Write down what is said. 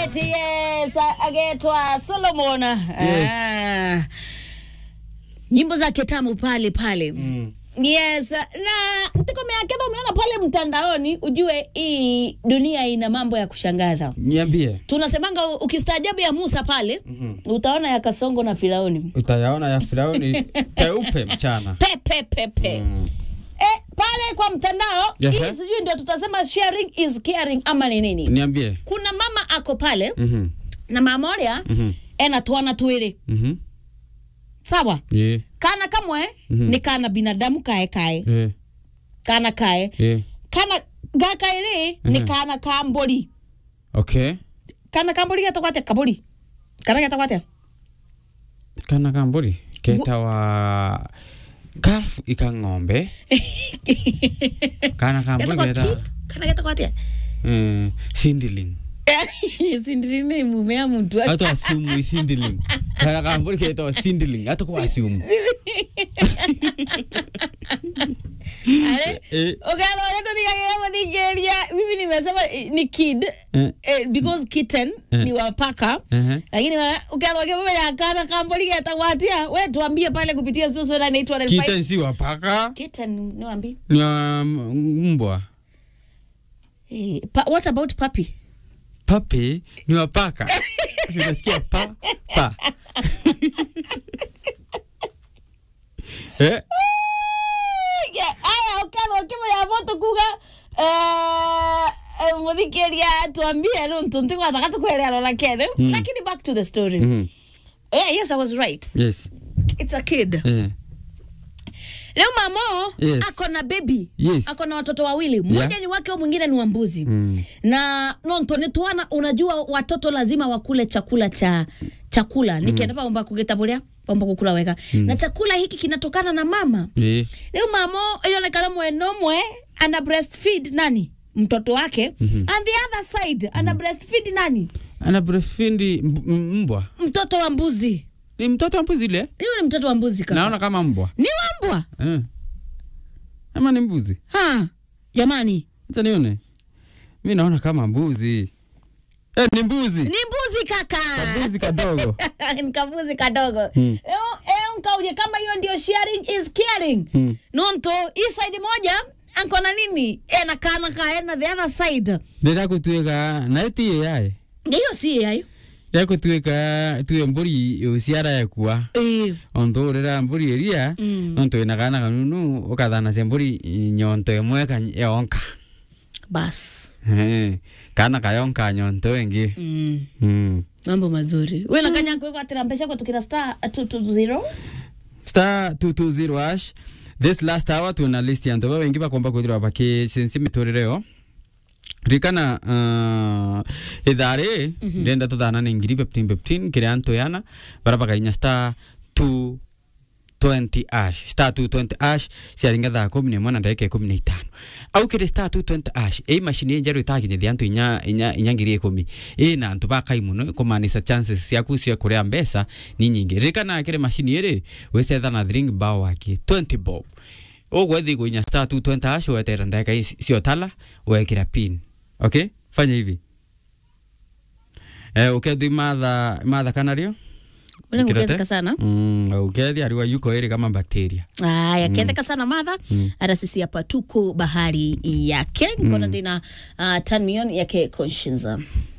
Alright, yes, agetwa Solomon. Ah, nyimbo zake tamu pale pale. Mm. Yes, na ntikomea umeona pale mtandaoni, ujue hii dunia ina mambo ya kushangaza. Niambie, Tunasemanga u- ukistaajabu ya Musa pale Mhm. utaona ya Kasongo na Firauni utayaona ya Firauni peupe mchana. pepe pepe Mm. Eh, pale kwa mtandao Yes, hii eh? sijui ndio tutasema sharing is caring ama ni nini. Niambie. Kuna mama ako pale Mhm. na mama ũrĩa Mhm. ena twana twĩrĩ Mhm. sawa Yeah. kana kamwe Mhm. nĩ kana binadamu kae kae Yeah. kana kae Yeah. kana gaka ĩrĩ nĩ Mhm. kana ka mbũri Okay. kana ka mbũri getagwo atĩa kabũri kana getagwo atĩa Kana kamburi ketawa calf ika ng'ombe kana kamburi getagwo keta kid kana getagwo atĩa eh, sindiling sindiri nĩ mume ya muntu hata asumu sindiling kana kamburi ketawa sindiling hata kwa asumu Are- eh, Ukaona wale tuthikagĩrĩria mũthikĩrĩria mimi nimesema eh, ni kid eh, eh, because kitten Eh. ni wapaka eh, lakini ukianza ukimwambia kana kamburi getagwo atĩa we tuambie pale kupitia sio na inaitwa kitten si wapaka kitten niwaambie ni wa mbwa Eh, pa, what about puppy? papi ni wapaka unasikia pa pa eh Yeah, aya ukatha ukimenya voto kuga eh, eh, muthikiria tuambie nuntu ntigwathaga tukwerea rora kene Mm. lakini back to the story Mhm. yeah, yes i was right yes it's a kid eh leo mamo Yes. ako na baby Yes. ako na watoto wawili mmoja Yeah. ni wake mwingine ni wa mbuzi Mm. na nonto nitwana unajua watoto lazima wakule chakula cha chakula nikienda paomba kugitaburia paomba kukula wega na chakula hiki kinatokana na mama eh leo mamo ilionekana mweno mwe ana breastfeed nani mtoto wake Mhm. and the other side ana breastfeed nani ana breastfeed mb- m- mbwa mtoto wa mbuzi ni mtoto wa mbuzi ile hiyo ni mtoto wa mbuzi kaka naona kama mbwa ni wambwa eh ama ni mbuzi ha jamani acha nione mimi naona kama mbuzi eh ni mbuzi ni mbuzi kaka mbuzi kadogo ni kambuzi kadogo Hmm. Eo- eo nkaulie kama hiyo ndio sharing is caring Hmm. nonto hii side moja ankona nini ena kana kaena the other side ndira kutuika na eti yae hiyo si yayo ndira kutuika tuwe mburi uciara yakua eh onto rira mburi iria Mm. onto ina kana kanunu ukathana cia mburi nyonto imwe ka yonka bas Eh, kana kayonka nyonto ingi mm. mm. mambo mazuri we na kanya kwatira mbesha kwatukira star 220 star 220 hash this last hour tuna list ya ntoba wengi bakomba kwithirwa bakicensi miturire yo ririkana uh, ithari ndenda tuthana ni ngiri 15 15 kiria ntoyana bara bakainya star 2 20 ash star 220 ash ciaringa thaa kumi nemwe na ndagika ikumi na itano au kiri star 220 ash ii mashini njeru itakinyithia antu inya inya inya ngiri ikumi ii na antu bakai muno kumanisha chances ciaku cia kuria mbeca ni nyingi ririkana kiri mashini iri wicetha na thring bao waki 20 bob ugwethi kuinya star 220 ash wetera ndagika ici ciotala wekira pin okay fanya hivi eh ukethi matha matha kanario ule Kirete? nguketheka sana mm, ukethi ariwa yuko iri kama bakteria aya ketheka sana madha hata sisi hapa tuko bahari yake nkona ndina uh, tan million yake conscience